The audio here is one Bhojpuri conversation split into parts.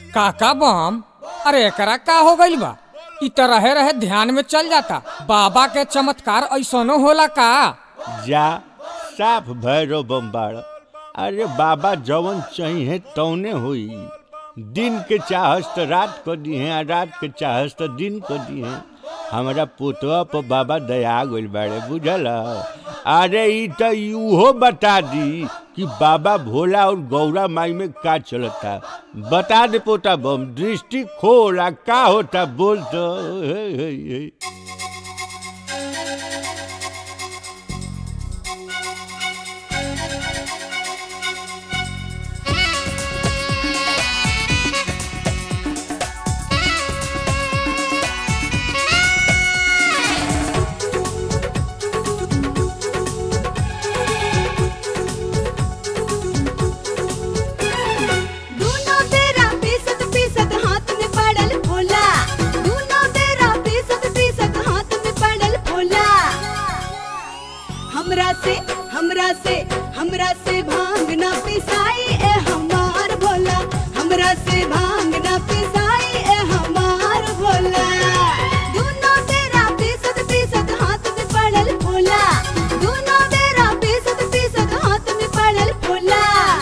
काका बम अरे एकरा का हो गइल बा इ त रहे रहे ध्यान में चल जाता बाबा के चमत्कार ऐसनो होला का जा साफ भैरव बम्बाड़ अरे बाबा जवन चाहिए तौने होई दिन के चाहस तो रात को दी है रात के चाहस तो दिन को दी है हमारा पुतवा पर बाबा दया गइल बाड़े बुझल अरे ई तो यूहो बता दी कि बाबा भोला और गौरा माई में का चलता बता दे पोता बम दृष्टि खोला का होता बोल तो हे, हे, हे। दूनो बेरा पीसत पीसत हाथ में पड़ल भोला दूनो बेरा पीसत पीसत हाथ में पड़ल भोला हमरा से हमरा से हमरा से भांग ना पिसाई ए हमार भोला हमरा से भांग ना पिसाई ए हमार भोला दूनो बेरा पीसत पीसत हाथ में पड़ल भोला दूनो बेरा पीसत पीसत हाथ में पड़ल भोला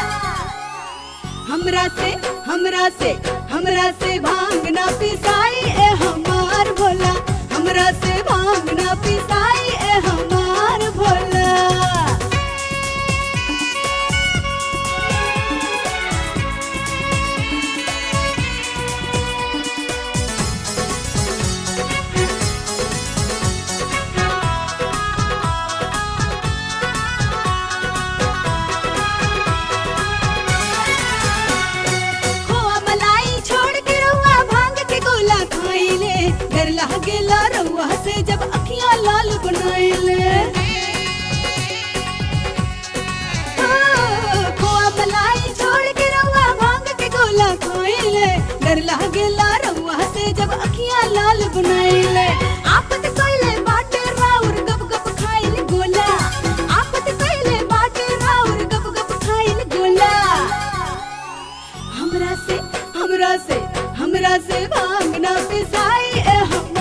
हमरा से हमरा से हमरा से भांग ना पिसाई ए हमार भोला हमरा से भांग ना पिसाई ए हमार भोला खोआ मलाई छोड़ के रउआ भांग के गोला खाइले डर लागेला रउआ से जब अखियां लाल बनाइले हाँ, खोआ मलाई छोड़ के रउआ भांग के गोला खाइले डर लागेला रउआ से जब अखियां लाल बनाइले आपत कइले बाटे राउर गप गप खाइल गोला आपत कइले बाटे राउर गप गप खाइल गोला हमरा से हमरा से हमरा से भांग ना पिसाई ए हम